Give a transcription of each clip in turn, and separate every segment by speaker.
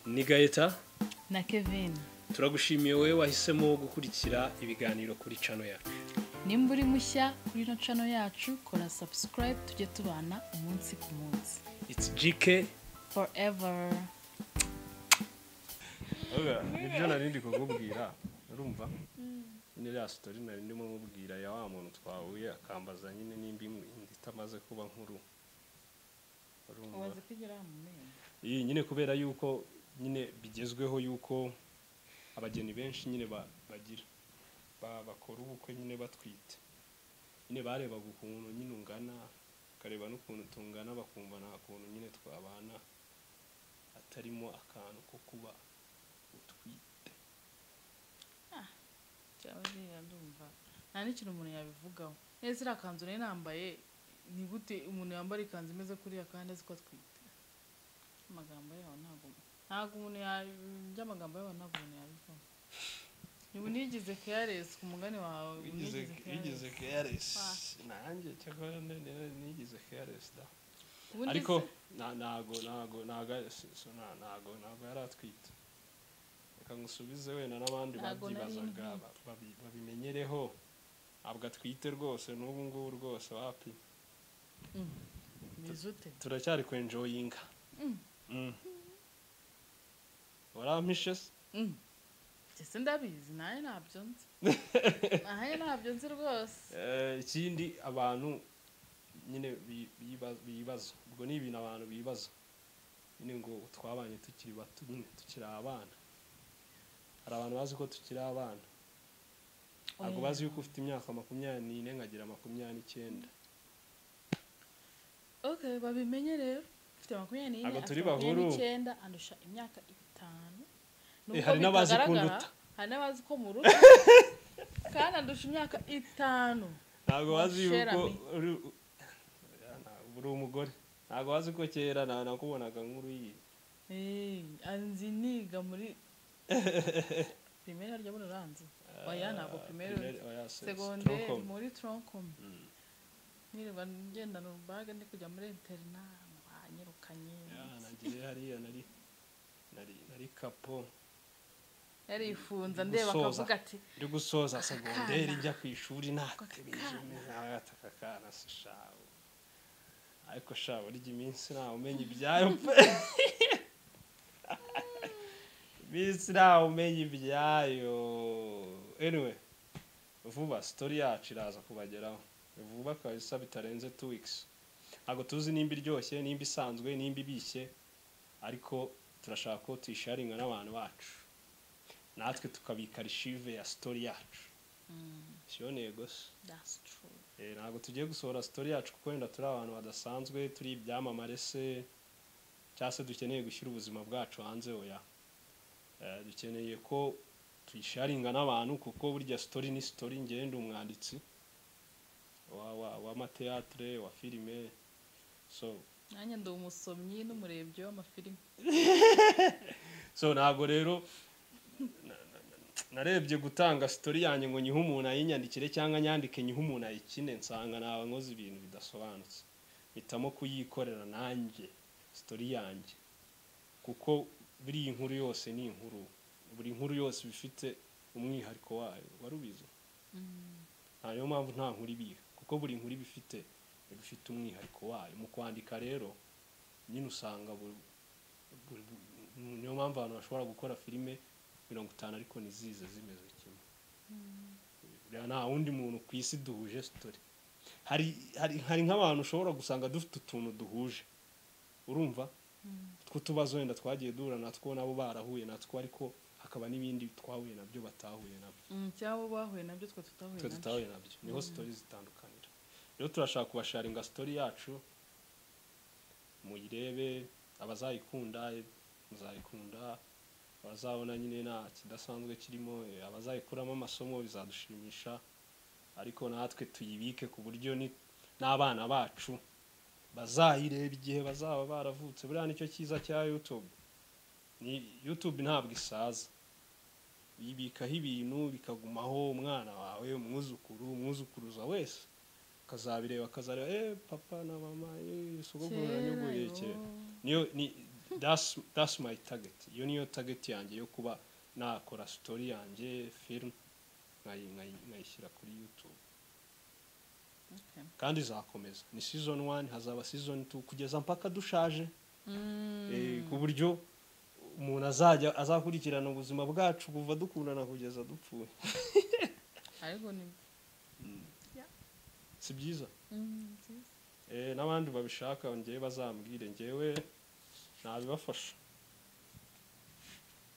Speaker 1: ni gahita
Speaker 2: na kevin
Speaker 1: turagushimiye wowe wahisemo gukurikira ibiganiro kuri cano yacu
Speaker 2: nimba uri mushya kuri ino cano yacu kora sabusikarayibu tujye tubana umunsi ku munsi
Speaker 1: iti jike
Speaker 2: forever
Speaker 1: nibyo nari ndi kukubwira urumva n'iriya sitori nari ndimo mubwira ya wa muntu twahuye akambaza nyine nimba imwe indi itamaze kuba nkuru urumva
Speaker 2: umaze kugera mu menyo
Speaker 1: iyi nyine kubera yuko nyine bigezweho yuko abageni benshi nyine ba- bagira ba- bakora ubukwe nyine batwite nyine barebaga ukuntu nyine ungana bakareba n'ukuntu tungana bakumva nta kuntu nyine twabana hatarimo akantu ko kuba utwite
Speaker 2: cyaba ririya ndumva nta n'ikintu umuntu yabivugaho neza iriya kanzu nari nambaye ni gute umuntu yambara ikanzu imeze kuriya kandi azi ko atwite amagambo yawe ntabwo ntabwo umuntu yabyo amagambo yawe ntabwo umuntu yabivuga ubu nigeze keyaresi ku mugani wawe ubu nigeze careless.
Speaker 1: careless nanjye cyakora nigize careless da
Speaker 2: Ubu ndi
Speaker 1: ariko
Speaker 2: se-
Speaker 1: nta- ntago ntago ntago si- si- nta- ntago ntago yari atwite reka ngusubize wenda n'abandi
Speaker 2: Ntago nari
Speaker 1: babyibazaga
Speaker 2: ntwite.
Speaker 1: ba- babi- babimenyereho ntabwo atwite rwose n'ubu ngubu rwose wapi
Speaker 2: meze ute
Speaker 1: turacyari kwenjoyinga Mm. warampishe se
Speaker 2: Mm. ese ndabizi nawe ntabyo nzi nawe ntabyo nzi rwose
Speaker 1: Eh, ikindi abantu nyine bi- biba- bibaza ubwo ni ibintu abantu bibaza nyine ngo twabanye tukiri bato nyine tukiri abana hari abantu bazi ko tukiri abana ntabwo bazi yuko ufite imyaka makumyabiri n'ine nkagira makumyabiri n'icyenda
Speaker 2: okay babimenye rero ufite makumyabiri n'ine
Speaker 1: Ntabwo
Speaker 2: afite
Speaker 1: turi
Speaker 2: makumyabiri
Speaker 1: bahuru.
Speaker 2: n'icyenda andusha imyaka itanu
Speaker 1: Eh,
Speaker 2: Nubwo
Speaker 1: hari n'abazi ko
Speaker 2: bitagaragara,
Speaker 1: nduta.
Speaker 2: hari n'abazi ko muruta kandi andusha imyaka itanu
Speaker 1: ntabwo bazi
Speaker 2: Shera
Speaker 1: yuko
Speaker 2: me.
Speaker 1: uri- Oya, ntabwo uri umugore ntabwo bazi ko kera na- nakubonaga nk'uri
Speaker 2: Eh, anzi niga muri primere harya buno uranzi oya ntabwo primere uranzi. segonderi muri tronkomu nirirwa ngendana urubaga ndi kujya muri interina banyirukanye
Speaker 1: nagiye hariya nari nari- nari kapo
Speaker 2: yarifunza ndeba
Speaker 1: Gusoza.
Speaker 2: akavuga ati
Speaker 1: ndi gusoza segonderi
Speaker 2: Akana.
Speaker 1: njya ku ishuri
Speaker 2: Akakana.
Speaker 1: ntatebejeneagataka kana se shawo ariko shawo urya iminsi ntawe umenya ibyayo pe iminsi ntawe umenya ibyayo anyway vuba sitori yacu iraza kubageraho vuba kabisa bitarenze two weeks ntabwo tuzi nimba iryoshye nimba isanzwe nimba ibishye ariko turashaka ko tuyisharinga n'abantu bacu natwe tukabika arishive ya sitori yacu siyo ntego se
Speaker 2: that's true
Speaker 1: Eh, ntabwo tugiye gusohora sitori yacu kuko wenda turi abantu badasanzwe turi ibyamamare se cyangwa se dukeneye gushyira ubuzima bwacu hanze oya Eh, dukeneye ko tuyisharinga n'abantu kuko burya sitori ni sitori ngewe ndi umwanditsi wa- wa- w'amateatire wa filime so
Speaker 2: nanjye ndi umusomyi n'umurebyi w'amafilimi
Speaker 1: so ntabwo rero na- na- na- narebye gutanga sitori yanjye ngo nyihe umuntu ayinyandikire cyangwa nyandike nyihe umuntu ayikine nsanga naba nkoze ibintu bidasobanutse mpitamo kuyikorera nanjye sitori yanjye kuko buriya inkuru yose ni inkuru buri nkuru yose iba ifite umwihariko wayo wari ubizi nta niyo mpamvu nta nkuru ibiha kuko buri nkuru iba ifite iba ifite umwihariko wayo mu kwandika rero nyine usanga buri- buri- buri- niyo mpamvu abantu bashobora gukora filime mirongo itanu ariko ntizize zimeze kimwe buriya nta wundi muntu ku isi duhuje sitori hari hari hari nk'abantu ushobora gusanga dufite utuntu duhuje urumva tw'utubazo wenda twagiye duhura natwo nabo barahuye natwo ariko hakaba n'ibindi twahuye nabyo batahuye nabyo
Speaker 2: Mm, cyangwa bahuye nabyo twe tutahuye
Speaker 1: twe
Speaker 2: nabyo
Speaker 1: tutahuye nabyo niho sitori zitandukanira rero turashaka kubasharinga sitori yacu muyirebe abazayikunda eh, muzayikunda abazabona nyine nta kidasanzwe kirimo eh, abazayikuramo amasomo bizadushimisha ariko natwe tuyibike ku buryo ni- n'abana bacu bazayireba igihe bazaba baravutse buriya nicyo cyiza cya youtube ni youtube ntabwo isaza bibikaho ibintu bikagumaho umwana wawe umwuzukuru umwuzukuruza wese akazabireba akazareba eh papa na mama eh sogokuru
Speaker 2: Kera,
Speaker 1: yanyogoye
Speaker 2: yo.
Speaker 1: kera niyo ni that's that's my target iyo niyo target yanjye yo kuba nakora story yanjye film nkayi- nkayi- nkayishyira kuri youtube
Speaker 2: Okay.
Speaker 1: kandi izakomeza ni season one hazaba season two kugeza mpaka dushaje Eh, ku buryo umuntu azajya azakurikirana ubuzima bwacu kuva dukundana kugeza dupfuye
Speaker 2: ariko ni
Speaker 1: si byiza
Speaker 2: Mm, nziza.
Speaker 1: Eh, n'abandi babishaka njyewe bazambwire njyewe ntabibafasha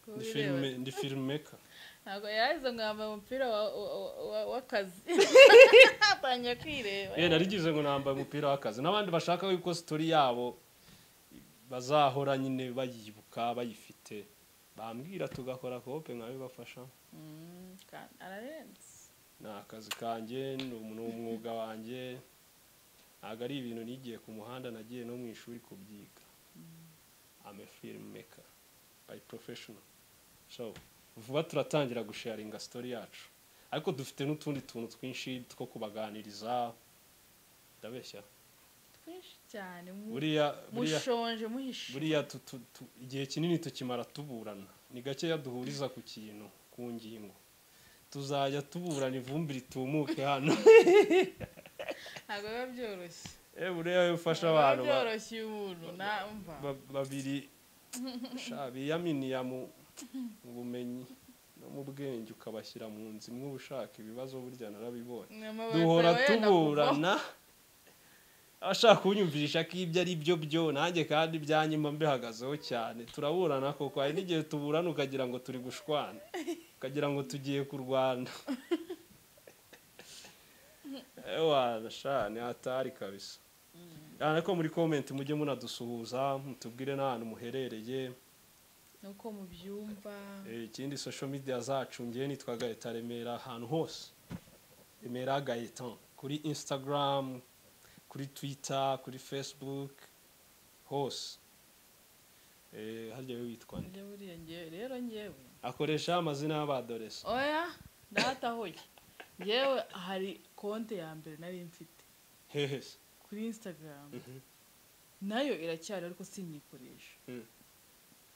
Speaker 2: Kuba
Speaker 1: ndi
Speaker 2: ubireba.
Speaker 1: filime ndi filmmaker
Speaker 2: ntabwo yahise ngo yambaye umupira wa- wa- wa- w'akazi atangiye kwireba
Speaker 1: Eh, narigize ngo nambaye umupira w'akazi n'abandi bashaka yuko story yabo bazahora nyine bayibuka bayifite bambwira tugakora kope nkabibafasha
Speaker 2: Mm, kandi ararenze
Speaker 1: ni akazi kanjye ni um- ni umwuga wanjye ntabwo ari ibintu nigiye ku muhanda nagiye no mu ishuri kubyiga I'm a filmmaker by professional so vuba turatangira gusharinga story yacu ariko dufite n'utundi tuntu twinshi two kubaganiriza ndabeshya
Speaker 2: twinshi cyane mu-
Speaker 1: buriya buriya
Speaker 2: mushonje muhishe
Speaker 1: buriya tu- tu- tu- igihe kinini tukimara tuburana ni gakeya duhuriza ku kintu ku ngingo tuzajya tuburana ivumbi ritumuke hano
Speaker 2: ntabwo biba byoroshye
Speaker 1: Eh, buriya iyo ufashe
Speaker 2: Ntabwo biba
Speaker 1: abantu ba-
Speaker 2: byoroshye umuntu namva
Speaker 1: ba- babiri sha biyaminiya mu mu bumenyi no mu bwenge ukabashyira mu nzu imwe uba ushaka ibibazo burya narabibonye duhora tuburana abashaka kunyumvisha ko ibyo ari byo byo nanjye kandi ibyanyuma mbihagazeho cyane turaburana koko hari n'igihe tuburana ukagira ngo turi gushwana ukagira ngo tugiye kurwana ewana shani hatari kabisa Ah, ariko muri komenti mujye munadusuhuza mutubwire n'ahantu muherereye
Speaker 2: nuko mubyumva
Speaker 1: Eh, ikindi social media zacu ngewe nitwa gahita remera ahantu hose remera gahetan kuri instagram kuri twitter kuri facebook hose Eh, harya we witwa nde
Speaker 2: Njye buriya ngewe rero ngewe
Speaker 1: akoresha amazina y'abadoresa
Speaker 2: oya ndatahoye ngewe hari konti ya mbere nari mfite
Speaker 1: hehe
Speaker 2: kuri instagram nayo iracyari ariko sinyikoresha
Speaker 1: Mm.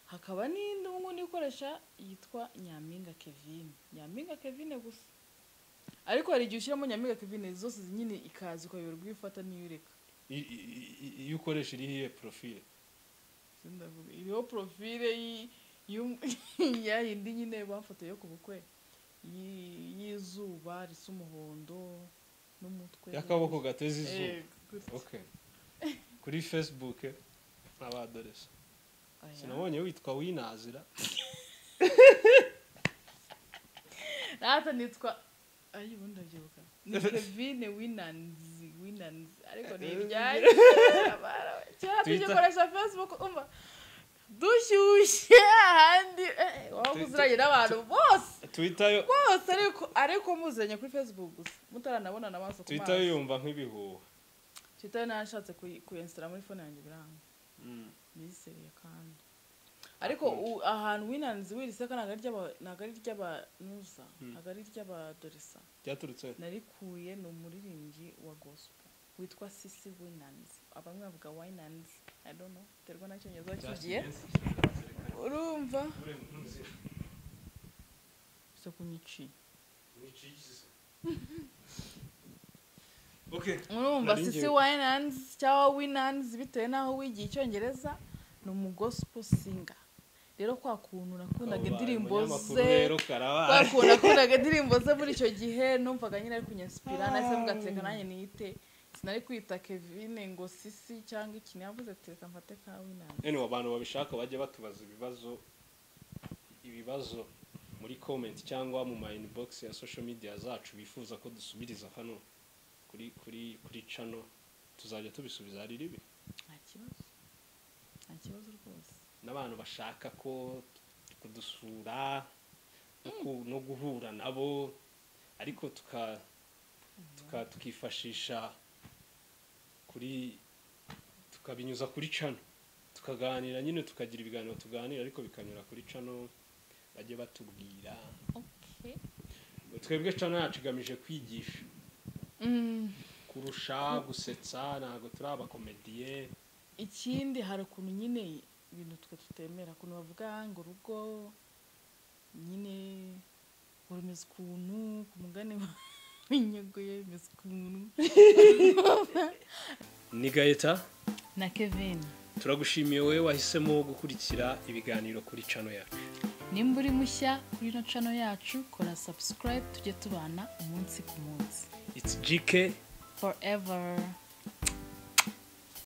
Speaker 2: hakaba n'indi ubu ngubu ikoresha yitwa nyampinga kevin nyampinga kevin gusa ariko hari igihe ushyiramo nyampinga kevin zose nyine ikaza ukayoberwa iyo ufata n'iyo ureka
Speaker 1: I- i- i- iyo ukoresha iri iyihe profile
Speaker 2: Sindavuga, iriho profile y- y'um- ya yindi nyine bafotoye yo ku bukwe y- y'izuba risa umuhondo n'umutwe
Speaker 1: y'akaboko gateze izuba
Speaker 2: Eh, gutya.
Speaker 1: okay kuri facebook abadoresa
Speaker 2: Oya.
Speaker 1: sinabonye witwa winazira
Speaker 2: Rata nitwa ayi ubundi ndabyibuka ni Kevin Winanzi Winanzi ariko ni ibyaye kera tujya
Speaker 1: Twitter.
Speaker 2: koresha Facebook umva dushyushye ahandi eh, waba
Speaker 1: Twitter.
Speaker 2: uziranye n'abantu bose
Speaker 1: twitter yo
Speaker 2: bose ariko ariko muziranye kuri Facebook gusa mutaranabonana amaso ku
Speaker 1: twitter yo
Speaker 2: maso
Speaker 1: yumva nk'ibihuha
Speaker 2: Twitter yo nashatse kuyi- kuyensitara muri fone yanjye biranga
Speaker 1: Mm.
Speaker 2: minisitiri kandi ariko
Speaker 1: Akunze.
Speaker 2: u- ahantu winanzi wiriseka ntabwo ari ry'aba- ntabwo ari ry'abanuza
Speaker 1: Hmm.
Speaker 2: ntabwo ari ry'abadorisa
Speaker 1: byaturutse he?
Speaker 2: narikuye ni umuririmbyi wa gospel witwa sisi winanzi abamwe bavuga winanzi i don't know biterwa n'icyongereza kigiye urumva so kunyiciye
Speaker 1: Okay.
Speaker 2: urumva
Speaker 1: Nari
Speaker 2: sisi
Speaker 1: ngiye-
Speaker 2: winanzi cyangwa winanzi bitewe n'aho wigiye icyongereza ni umugospel singer rero kwa kuntu nakundaga indirimbo
Speaker 1: Umunyamakuru
Speaker 2: ze
Speaker 1: rero karabaye.
Speaker 2: bakunda nakundaga indirimbo ze muri icyo gihe numvaga nyine ari kunyasipira nahise mvuga ati reka nanjye niyite sinari kwita kevin ngo sisi cyangwa iki yavuze ati reka mfate ka winanzi
Speaker 1: Anyway, abantu babishaka bajye batubaza ibibazo ibibazo muri comment cyangwa mu ma inbox ya social media zacu bifuza ko dusubiriza hano kuri kuri kuri channel tuzajya tubisubiza hari ribi
Speaker 2: nta kibazo nta kibazo rwose
Speaker 1: n'abantu bashaka ko kudusura no ku- no guhura nabo ariko tuka tuka tukifashisha kuri tukabinyuza kuri cano tukaganira nyine tukagira ibiganiro tuganira ariko bikanyura kuri cano bajye batubwira
Speaker 2: okay
Speaker 1: twebwe cano yacu igamije kwigisha
Speaker 2: mm.
Speaker 1: kurusha gusetsa ntabwo turi abakomediye
Speaker 2: ikindi hari ukuntu nyine ibintu twe tutemera ukuntu bavuga ngo urugo nyine rumeze ukuntu ku mugani winyeguye rumeze ukuntu
Speaker 1: ni gahita
Speaker 2: na kevin
Speaker 1: turagushimiye wowe wahisemo gukurikira ibiganiro kuri cano yacu
Speaker 2: nimba uri mushya kuri ino cano yacu kora subscribe tujye tubana umunsi ku munsi
Speaker 1: it's gk
Speaker 2: forever